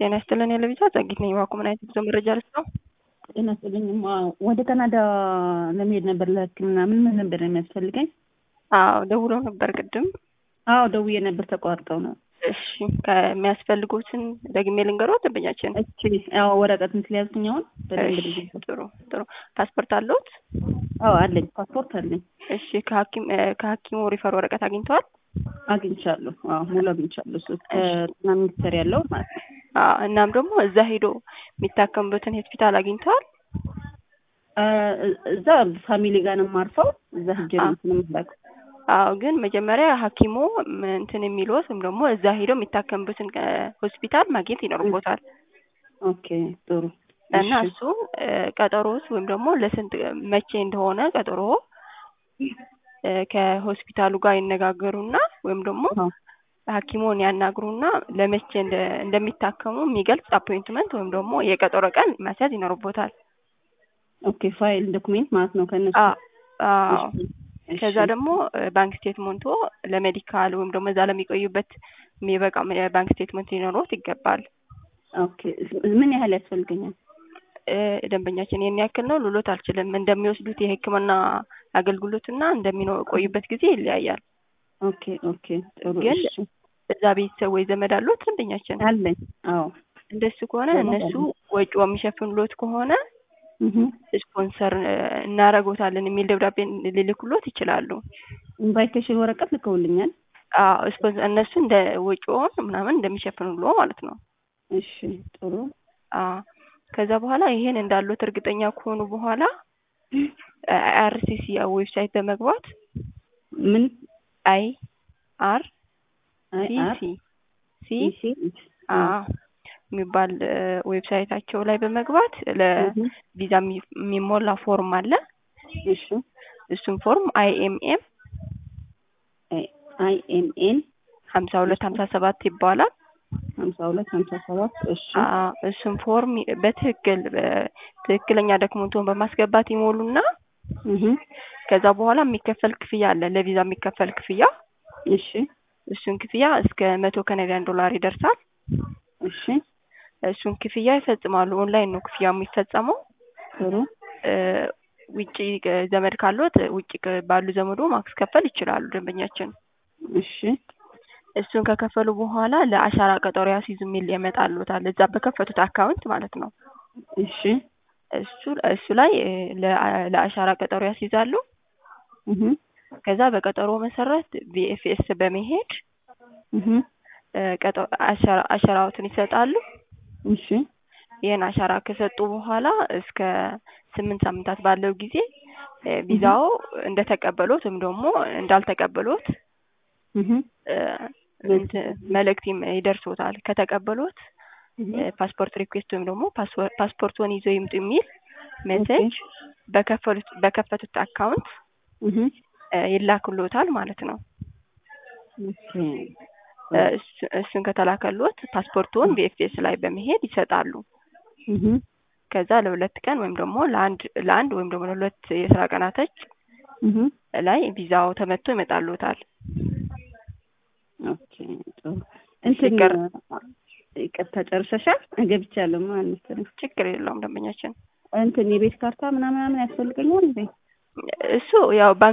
ጤና ይስጥልን የለብቻ ጸጊት ነኝ። ዋቁ ምን አይነት ጉዞ መረጃ ልስጠው? ጤና ይስጥልኝ። ወደ ካናዳ ለመሄድ ነበር ለሕክምና ምን ምን ነበር የሚያስፈልገኝ? አዎ ደውለው ነበር ቅድም። አዎ ደውዬ ነበር፣ ተቋርጠው ነው። እሺ ከሚያስፈልጉትን ደግሜ ልንገሮት ደንበኛችን። እቺ ያው ወረቀትን ስለያዝኩኝ አሁን በደንብ እሺ፣ ልጅ ጥሩ ጥሩ። ፓስፖርት አለዎት? አዎ አለኝ፣ ፓስፖርት አለኝ፣ እሺ ከሐኪም ከሐኪሙ ሪፈር ወረቀት አግኝተዋል? አግኝቻለሁ። አዎ ሙሉ አግኝቻለሁ። እሱ ከጤና ሚኒስቴር ያለው ማለት ነው። አዎ እናም ደግሞ እዛ ሄዶ የሚታከምበትን ሆስፒታል አግኝተዋል? እዛ ፋሚሊ ጋር ነው የማርፈው። እዛ ሂጅ ነው እንትን የምላከው። አዎ ግን መጀመሪያ ሐኪሙ እንትን የሚሉት ወይም ደግሞ እዛ ሄዶ የሚታከምበትን ሆስፒታል ማግኘት ይኖርቦታል። ኦኬ ጥሩ እና እሱ ቀጠሮስ ወይም ደግሞ ለስንት መቼ እንደሆነ ቀጠሮ ከሆስፒታሉ ጋር ይነጋገሩና ወይም ደግሞ ሐኪሙን ያናግሩና ለመቼ እንደሚታከሙ የሚገልጽ አፖይንትመንት ወይም ደግሞ የቀጠሮ ቀን ማስያዝ ይኖርቦታል። ኦኬ ፋይል ዶክሜንት ማለት ነው ከነሱ አዎ ከዛ ደግሞ ባንክ ስቴትመንቶ ለሜዲካል ወይም ደግሞ እዛ ለሚቆዩበት የሚበቃ ባንክ ስቴትመንት ሊኖሮት ይገባል። ኦኬ ምን ያህል ያስፈልገኛል? ደንበኛችን ይህን ያክል ነው ልሎት አልችልም። እንደሚወስዱት የሕክምና አገልግሎትና እንደሚቆዩበት ጊዜ ይለያያል። ኦኬ ኦኬ ጥሩ ግን እሺ። እዛ ቤተሰብ ወይ ዘመድ አሉት ደንበኛችን? አለኝ። አዎ እንደሱ ከሆነ እነሱ ወጪው የሚሸፍኑሎት ከሆነ እህ ስፖንሰር እናረጎታለን የሚል ደብዳቤ ሊልኩሎት ይችላሉ። ኢንቫይቴሽን ወረቀት ልከውልኛል። አዎ ስፖንሰር እነሱ እንደ ወጪውን ምናምን እንደሚሸፍኑሎ ማለት ነው። እሺ ጥሩ አዎ ከዛ በኋላ ይሄን እንዳሉት እርግጠኛ ከሆኑ በኋላ አይአርሲሲ ዌብሳይት በመግባት ምን አይ አር አይ ሲ አር ሲ ሲ ሲ አ የሚባል ዌብሳይታቸው ላይ በመግባት ለቪዛ የሚሞላ ፎርም አለ። እሺ እሱም ፎርም አይኤምኤም አይ ኤም ኤን ሀምሳ ሁለት ሀምሳ ሰባት ይባላል። ሀምሳ ሁለት ሀምሳ ሰባት እሺ አ እሱም ፎርም በትክክል ትክክለኛ ዶክመንቱን በማስገባት ይሞሉና እህ ከዛ በኋላ የሚከፈል ክፍያ አለ ለቪዛ የሚከፈል ክፍያ። እሺ እሱን ክፍያ እስከ መቶ ካናዲያን ዶላር ይደርሳል። እሺ እሱን ክፍያ ይፈጽማሉ። ኦንላይን ነው ክፍያ የሚፈጸመው። ጥሩ ውጪ ዘመድ ካሉት ውጪ ባሉ ዘመዶ ማስከፈል ይችላሉ ደንበኛችን። እሺ እሱን ከከፈሉ በኋላ ለአሻራ ቀጠሮ ያስይዙ የሚል ያመጣሉታል እዛ በከፈቱት አካውንት ማለት ነው። እሺ እሱ እሱ ላይ ለአሻራ ቀጠሮ ያስይዛሉ። እህ ከዛ በቀጠሮ መሰረት ቪኤፍኤስ በመሄድ እህ ቀጠሮ አሻራ አሻራዎትን ይሰጣሉ። እሺ ይህን አሻራ ከሰጡ በኋላ እስከ ስምንት ሳምንታት ባለው ጊዜ ቪዛው እንደተቀበሉት ወይም ደግሞ እንዳልተቀበሉት እህ መልእክት ይደርሶታል። ከተቀበሉት ፓስፖርት ሪኩዌስት ወይም ደግሞ ፓስፖርቱን ይዞ ይምጡ የሚል ሜሴጅ በከፈቱት በከፈቱት አካውንት እህ ይላክሎታል ማለት ነው። ኦኬ እሱን ከተላከሎት ፓስፖርቱን ቪኤፍኤስ ላይ በመሄድ ይሰጣሉ። እህ ከዛ ለሁለት ቀን ወይም ደግሞ ለአንድ ለአንድ ወይም ደግሞ ለሁለት የስራ ቀናቶች እህ ላይ ቪዛው ተመቶ ይመጣሉታል። ኦኬ ጥሩ እንትን ይቅርታ ጨርሰሻል? ገብቻለሁ ማለት መሰለኝ። ችግር የለውም ደንበኛችን። እንትን የቤት ካርታ ምናምን ምናምን ያስፈልገኛል እንዴ? እሱ ያው